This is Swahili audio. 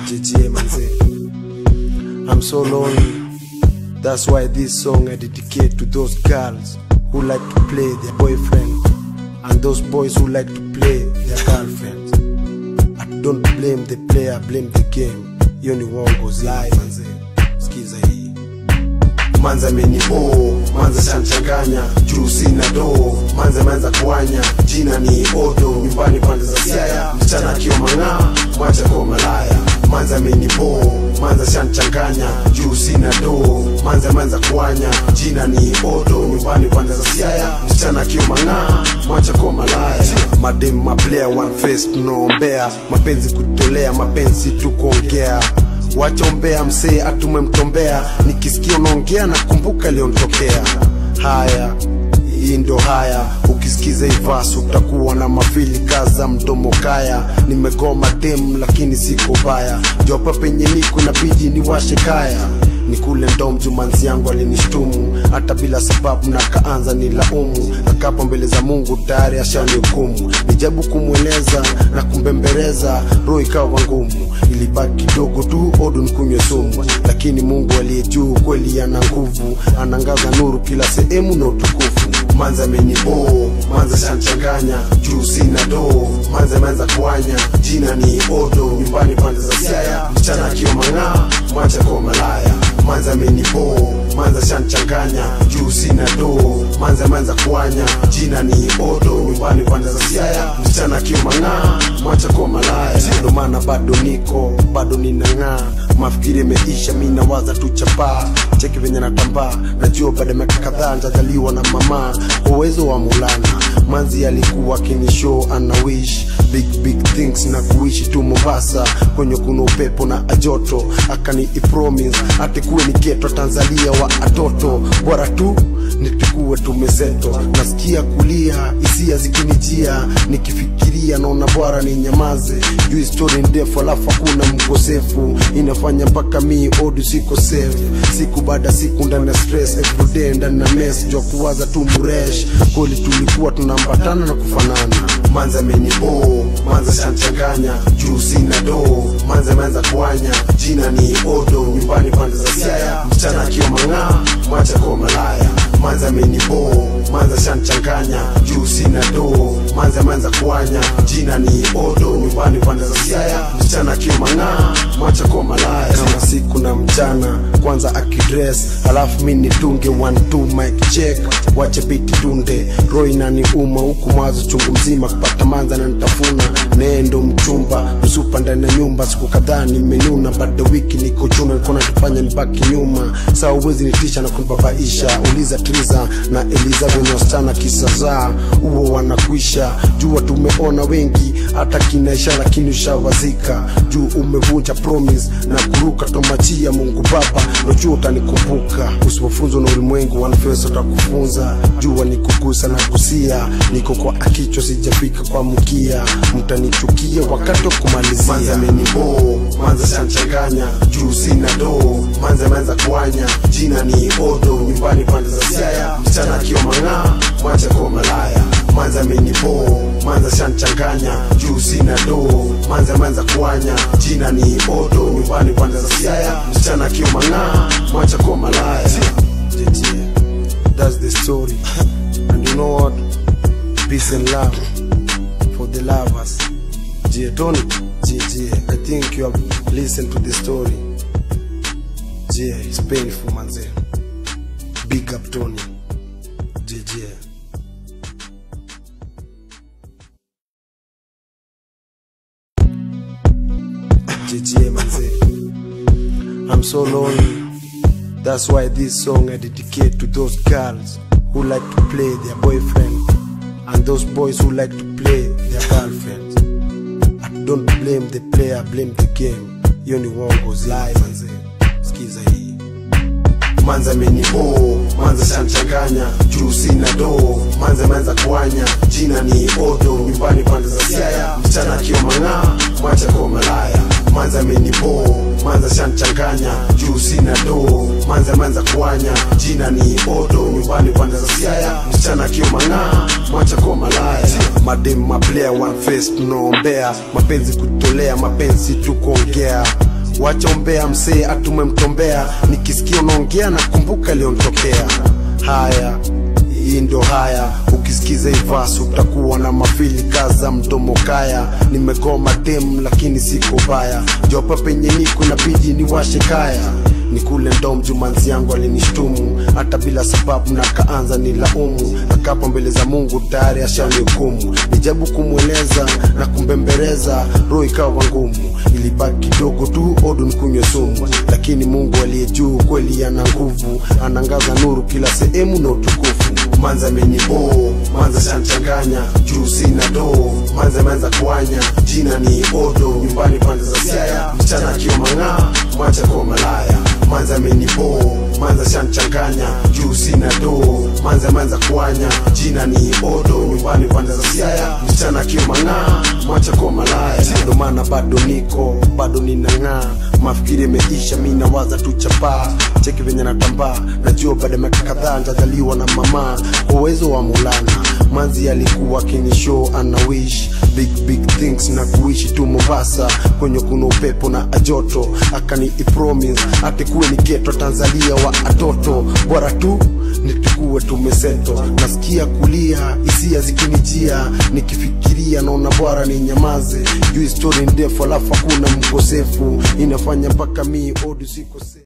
JJ manze. I'm so lonely. That's why this song I dedicate to those girls who like to play their boyfriend and those boys who like to play their girlfriends. I don't blame the player, blame the game. Hiyo ni uongo zai manze. Sikiza hii. Manza amenibo, manza shanchanganya, juu sina do, manza manza kuanya, jina ni odo, nyumbani pande za siaya, msichana akiwa mang'aa, mwacha kwa malaya. Manza amenibo, manza shanchanganya, juu sina do, manza manza kuanya, jina ni odo, nyumbani pande za siaya, msichana akiwa mang'aa, mwacha kwa malaya. Madem maplaya one face tunaombea, mapenzi kutolea, mapenzi tu kuongea wachombea msee atumemtombea nikisikia unaongea na kumbuka liontokea haya hii ndo haya ukisikiza ivas utakuwa na mafili kaza mdomo kaya nimegoma dem lakini siko baya jopa penye niko nabidi niwashe kaya ni kule ndo mjumanzi yangu alinishtumu hata bila sababu na kaanza ni laumu akapo mbele za mungu tayari ashanihukumu nijabu kumweleza na kumbembereza roho ikawa ngumu ilibaki kidogo tu odo nikunywe sumu lakini mungu aliye juu kweli ana nguvu anangaza nuru kila sehemu na utukufu manza amenibo manza shanchanganya juu sina do manza ameanza kuanya jina ni odo nyumbani pande za siaya msichana akiwa mang'aa mwacha kwa malaya manza amenibo manza shanchanganya juu sina do manza ameanza kuanya jina ni odo nyumbani pande za siaya msichana akiwa mang'aa mwacha kwa malaya ndo maana bado niko bado ninang'aa mafikiri imeisha mi nawaza tu chapaa cheki venye natambaa najua baada ya miaka kadhaa ntajaliwa na mama kwa uwezo wa mulana manzi alikuwa akinishow ana wish big big things na kuishi tu mombasa kwenye kuna upepo na ajoto akani ipromise ati kuwe ni geto tanzania wa atoto bora tu nitukuwe tumezeto nasikia kulia hisia zikinijia nikifikiria naona bora ni nyamaze juu histori ndefu alafu hakuna mkosefu inafanya mpaka mi odu siko safe siku baada siku ndani ya stress everyday ndani ya mess jua kuwaza tu mresh kweli tulikuwa tunaambatana na kufanana manza amenibo manza shanchanganya juu sina do manza ameanza kuanya jina ni odo nyumbani pande za siaya msichana akiwa mang'aa mwacha kwa malaya manza amenibo manza shanchanganya juu sina do manza ameanza kuanya jina ni odo nyumbani pande za siaya msichana akiwa mang'aa mwacha kwa malaya kama siku na mchana kwanza akidress alafu mi nitunge one two mic check wache biti tunde roho inaniuma huku mawazo chungu mzima kupata manza na nitafuna nendo mchumba msupa ndani ya nyumba siku kadhaa nimenuna bado wiki niko chuna nilikuwa natufanya nibaki nyuma saa uwezi nitisha na kunibabaisha uliza triza na eliza venye wasichana kisa zaa huo wanakwisha jua tumeona wengi hata kinaisha lakini ushawazika juu umevunja promise na kuruka tomachia mungu baba nojua utanikumbuka usipofunzwa na ulimwengu wanfesa utakufunza jua ni kugusa na kusia niko kwa akichwa sijafika kwa mkia mtanichukia wakati wa kumalizia manza amenibo manza shanchanganya juu sina do manza ameanza kuanya jina ni odo nyumbani pande za siaya msichana akiwa mang'aa mwacha kwa malaya manza amenibo manza shanchanganya juu sina do manza ameanza kuanya jina ni odo nyumbani pande za siaya msichana akiwa mang'aa mwacha kwa malaya JJ, that's the story and you know what peace and love for the lovers J Tony JJ I think you have listened to the story J it's painful manze big up Tony JJ JJ manze I'm so lonely That's why this song I dedicate to those girls who like to play their boyfriend and those boys who like to play their girlfriends. I don't blame the player, blame the game. Hiyo ni uongo zai manze. Sikiza hii. Manza amenibo, manza shanchanganya, juu sina do, manza ameanza kuanya, jina ni odo, nyumbani pande za siaya, msichana akiwa mang'aa, mwacha kwa malaya. Manza amenibo, manza shanchanganya, juu sina do, manza ameanza kuanya, jina ni odo, nyumbani pande za siaya, msichana akiwa mang'aa, mwacha kwa malaya. Madem maplaya one face tunaombea, mapenzi kutolea, mapenzi tu kuongea wacha umbea msee atume mtombea nikisikia unaongea na kumbuka iliyontokea haya hii ndo haya ukisikiza ivasi utakuwa na mafili kaza mdomo kaya nimegoma dem lakini siko baya jopa penye niko inabidi niwashe kaya ni kule ndo mjumanzi yangu alinishtumu hata bila sababu na kaanza ni laumu akapo mbele za mungu tayari ashanihukumu nijabu kumweleza na kumbembereza roho ikawa ngumu ilibaki kidogo tu odo nikunywe sumu lakini mungu aliye juu kweli ana nguvu anangaza nuru kila sehemu na utukufu manza amenibo manza shanchanganya juu sina doo manza ameanza kuanya jina ni odo nyumbani pande za siaya msichana akiwa mang'aa mwacha kwa malaya manza amenibo manza shanchanganya juu sina doo manza ameanza kuanya jina ni odo nyumbani pande za siaya msichana akiwa mang'aa mwacha kwa malaya ndo maana bado niko bado ninang'aa mafikiri imeisha mi nawaza tu chapaa cheki venye natambaa najua baada ya miaka kadhaa ntajaliwa na mama kwa uwezo wa mulana manzi alikuwa kinishow ana wish big big things na kuishi tu mombasa kwenye kuna upepo na ajoto akani ipromise atikuwe ni geto tanzania wa atoto bora tu nitukuwe tumeseto nasikia kulia hisia zikinijia nikifikiria naona bora ni nyamaze juu histori ndefu alafu hakuna mkosefu inafanya mpaka mi odu sikose